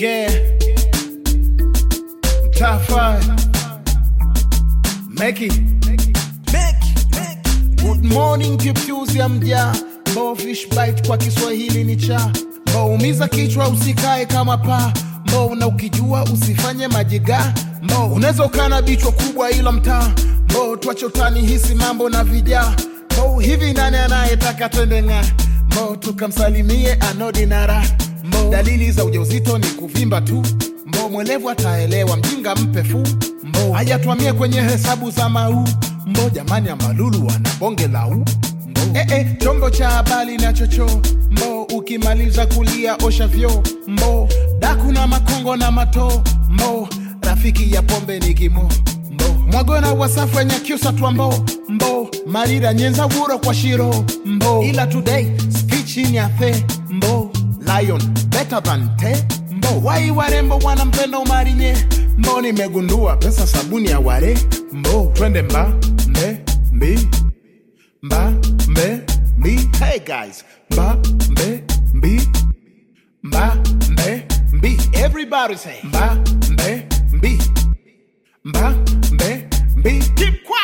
Yeah. Tafai. Meki. Good morning kipyuzi ya mja Mo fish bite kwa Kiswahili ni cha Mo umiza kichwa usikae kama paa Mo na ukijua usifanye majiga Mo unaweza ukana bichwa kubwa ila mtaa Mo tuache utani hisi mambo na vijaa Mo hivi nani anayetaka twende ng'aa Mo tukamsalimie anodinara Mo dalili za ujauzito ni kuvimba tu Mo mwelevu ataelewa mjinga mpe fu Mbo hajatwamie kwenye hesabu za mau Mbo jamani ya malulu wana bonge la u Mbo eh, eh, chombo cha habari na chocho Mbo ukimaliza kulia osha vyo Mbo daku na makongo na mato Mbo rafiki ya pombe ni kimo Mbo mwagona wasafu wenye kyusa twambo Mbo marira nyenza wuro kwa shiro Mbo ila today speech ni athe Mbo lion better than te Mbo wai warembo wanampenda umarinye Mbo nimegundua pesa sabuni ya ware Mbo twende mba mbe mbi mba mbe mbi Hey guys mba mbe mbi mba mbe mbi Everybody say mba mbe mbi mba mbe mbi Keep quiet